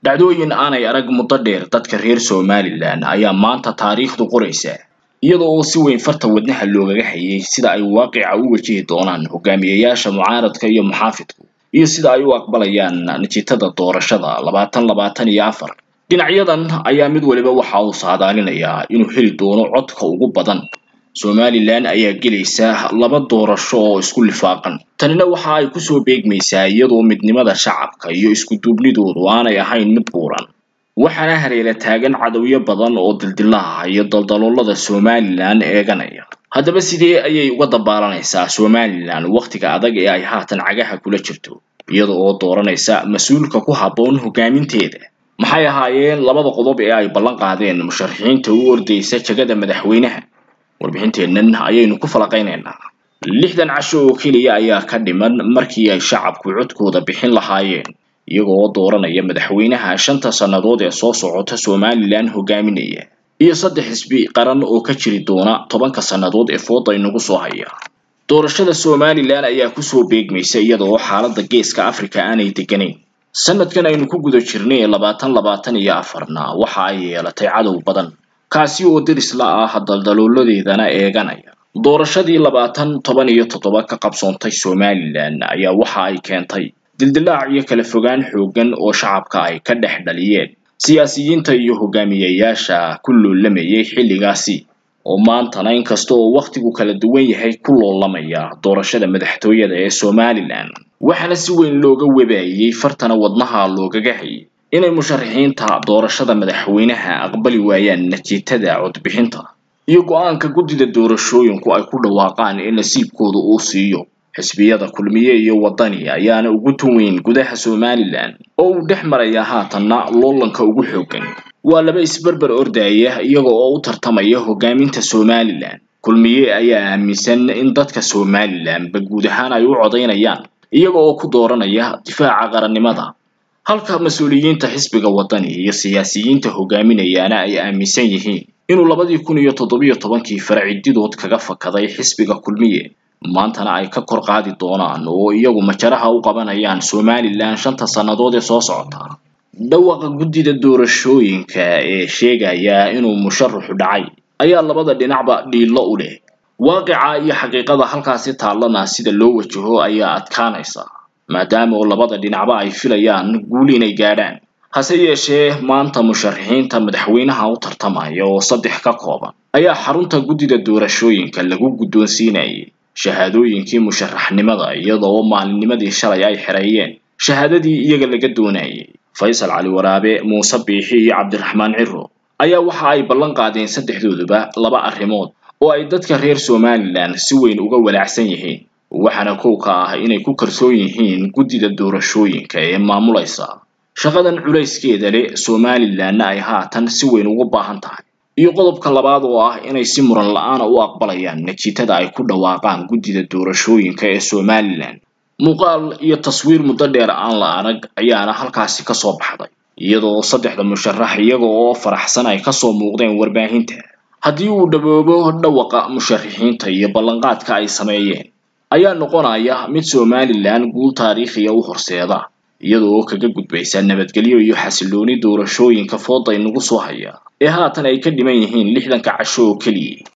dhacdooyin aanay arag muddo dheer dadka reer somalilan ayaa maanta taariikhdu qoraysa iyada oo si weyn farta wadnaha loogaga hayay sida ay waaqica u wajihi doonaan hogaamiyayaasha mucaaradka iyo muxaafidku iyo sida ay u aqbalayaan natiijada doorashada labaatan labaatan iyo afar dhinacyadan ayaa mid waliba waxa uu saadaalinayaa inuu heli doono codka ugu badan somalilan ayaa gelaysa laba doorasho oo isku lifaaqan tanina waxa ay kusoo beegmaysaa iyadoo midnimada shacabka iyo isku duubnidoodu aanay ahayn mid buuran waxaana hareera taagan cadowyo badan oo dildilaha iyo daldaloolada somalilan eeganaya haddaba sidee ayay uga dabaalanaysaa somalilan wakhtiga adag ee ay haatan cagaha kula jirto iyada oo dooranaysa mas-uulka ku habboon hogaaminteeda maxay ahaayeen labada qodob ee ay ballan qaadeen musharaxiinta u ordaysa jagada madaxweynaha warbixinteennan ayaynu ku falaqaynaynaa lixdan casho oo keliya ayaa ka dhiman markii ay shacabku codkooda bixin lahaayeen iyaga oo dooranaya madaxweynaha shanta sannadood ee soo socota somalilan hogaaminaya iyo saddex xisbi qaran oo ka jiri doona tobanka sannadood ee fooda inagu soo haya doorashada somalilan ayaa kusoo beegmaysa iyada oo xaaladda geeska africa aanay deganayn sanadkan aynu ku guda jirnay labaatan labaatan iyo afarna waxa ay yeelatay cadow badan kaasi oo derisla ah daldalooladeedana eeganaya doorashadii labaatan toban iyo toddoba ka qabsoontay somalilan ayaa waxa ay keentay dildilaac iyo kala fogaan xooggan oo shacabka ay ka dhex dhaliyeen siyaasiyiinta iyo hogaamiyayaasha ku loolamayay xilligaasi oo maantana inkasta oo wakhtigu kala duwan yahay ku loolamaya doorashada madaxtooyada ee somalilan waxaana si weyn looga webaayey fartana wadnaha loogaga hayay inay musharaxiinta doorashada madaxweynaha aqbali waayaan natiijada codbixinta iyo go-aanka guddida doorashooyinku ay ku dhawaaqaan in nasiibkooda uu siiyo xisbiyada kulmiye iyo waddani ayaana ugu tuweyn gudaha somalilan oo uu dhex maraya haatanna loolanka ugu xooggan waa laba isberber ordaya iyaga oo u tartamaya hogaaminta somalilan kulmiye ayaa aaminsan in dadka somalilanba guud ahaan ay u codaynayaan iyaga oo ku dooranaya difaaca qarannimada halka mas-uuliyiinta xisbiga waddani iyo siyaasiyiinta hogaaminayaana ay aaminsan yihiin inuu labadii kun iyo toddobiyo tobankii faracididood kaga fakaday xisbiga kulmiye maantana ay ka kor qaadi doonaan oo iyagu majaraha u qabanayaan somalilan shanta sannadood ee soo socota dhawaqa guddida doorashooyinka ee sheegaya inuu musharaxu dhacay ayaa labada dhinacba dhiillo u leh waaqica iyo xaqiiqada halkaasi taallana sida loo wajaho ayaa adkaanaysa maadaama oo labada dhinacba ay filayaan guul inay gaadhaan hase yeeshee maanta musharaxiinta madaxweynaha u tartamaya oo saddex ka kooban ayaa xarunta guddida doorashooyinka lagu guddoonsiinayay shahaadooyinkii musharaxnimada iyada oo maalinnimadii shalay ay xereeyeen shahaadadii iyaga laga doonayay faysal cali waraabe muuse biixi iyo cabdiraxmaan ciro ayaa waxa ay ballan qaadeen saddexdooduba laba arrimood oo ay dadka reer somalilan si weyn uga walaacsan yihiin waxaana kow ka ah inay ku kalsoon yihiin guddida doorashooyinka ee maamulaysa shaqadan culayskeeda leh somalilanna ay haatan si weyn ugu baahan tahay iyo qodobka labaad oo ah inay si muran la-aana u aqbalayaan natiijada ay ku dhawaaqaan guddida doorashooyinka ee somalilan muuqaal iyo taswiir muddo dheer aan la arag ayaana halkaasi kasoo baxday iyadoo saddexda musharax iyaga oo faraxsan ay kasoo muuqdeen warbaahinta haddii uu dhaboobo dhawaqa musharaxiinta iyo ballanqaadka ay sameeyeen ayaa noqonaya mid somalilan guul taariikhiya u horseeda iyada oo kaga gudbaysa nabadgelyo iyo xasilooni doorashooyinka fooda inagu soo haya ee haatan ay ka dhiman yihiin lixdanka casho oo keliya